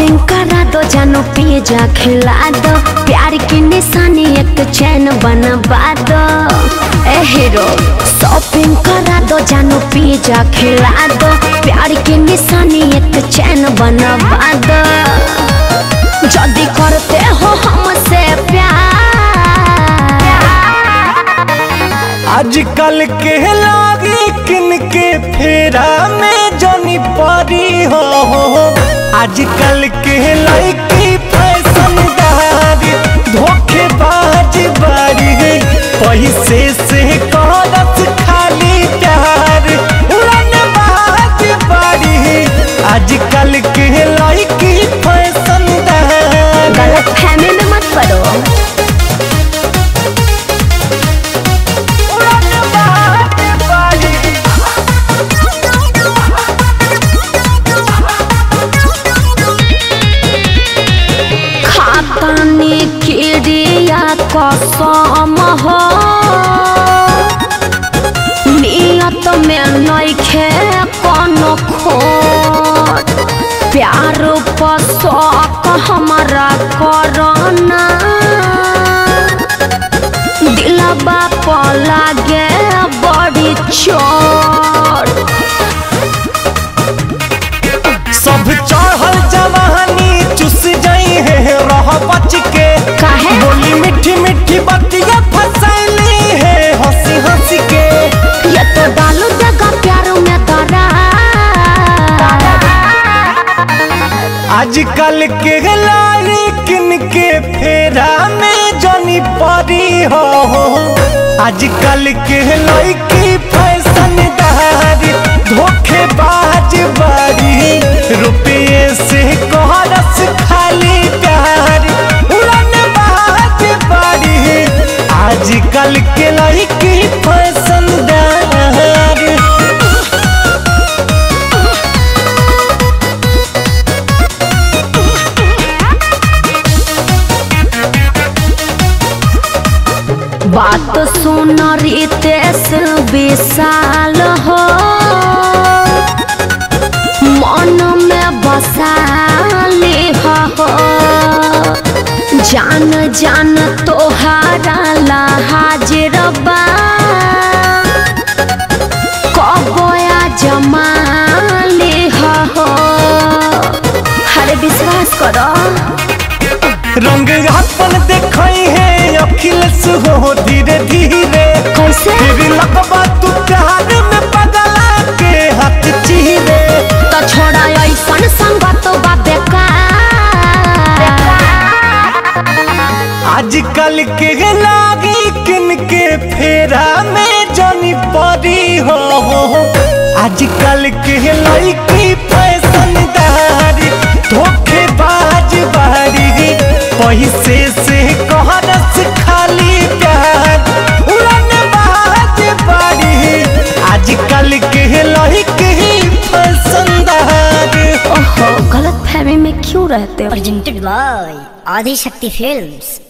Shopping करा दो जानो पिज्जा खिला दो प्यार की निशानी एक चैन बनवा दो ए हीरो शॉपिंग करा दो जानो पिज्जा खिला दो प्यार की निशानी एक चैन बनवा दो जल्दी करते हो हमसे प्यार आजकल के लागी किन के फेरा में जनी परी हो आजकल के लड़की फैशनदारी धोखेबाज बारी पैसे से करत खाली प्यार उड़नबाज बारी आजकल के लड़की फैशनदारी गलत फहमी में मत पड़ो उड़नबाज बारी खातानी किरिया कसम हो नियत में नइखे कोनो खोट प्यार पर शौक हमारा करना दिलबा पर लागे बड़ी चोट सब चढ़ल जवानी चुस जाई है रह बच के काहे? बोली मीठी मीठी बतिया फसैली है हंसी हंसी के ये तो डालू देगा प्यार में दरा आजकल के लारी किन के फेरा में जनी परी हो आजकल के लड़की फैशनदारी धोखेबाज बारी रुपये से कोहरस खाली प्यार उड़नबाज बारी आजकल के लड़की फैशनदार बात सुन रितेश विशाल हो मन में बसाली हो जान जान तोहारा ला हाजिर बा कबोया जमाली हो हरे विश्वास करो रंग अपन देखई है अखिलेश हो धीरे धीरे कैसे फिर लगबा तू प्यार में पगला के हाथ चीरे तो छोड़ा ऐसन संगत बा बेकार आजकल के लागी किन के फेरा में जनी परी हो आजकल के लड़की फैशनदारी धोखेबाज बारी पैसे से कहरस खाली प्यार उड़नबाज बारी आजकल के लड़की फैशनदारी ओहो गलत फहमी में क्यों रहते हो presented by Adi Shakti Films.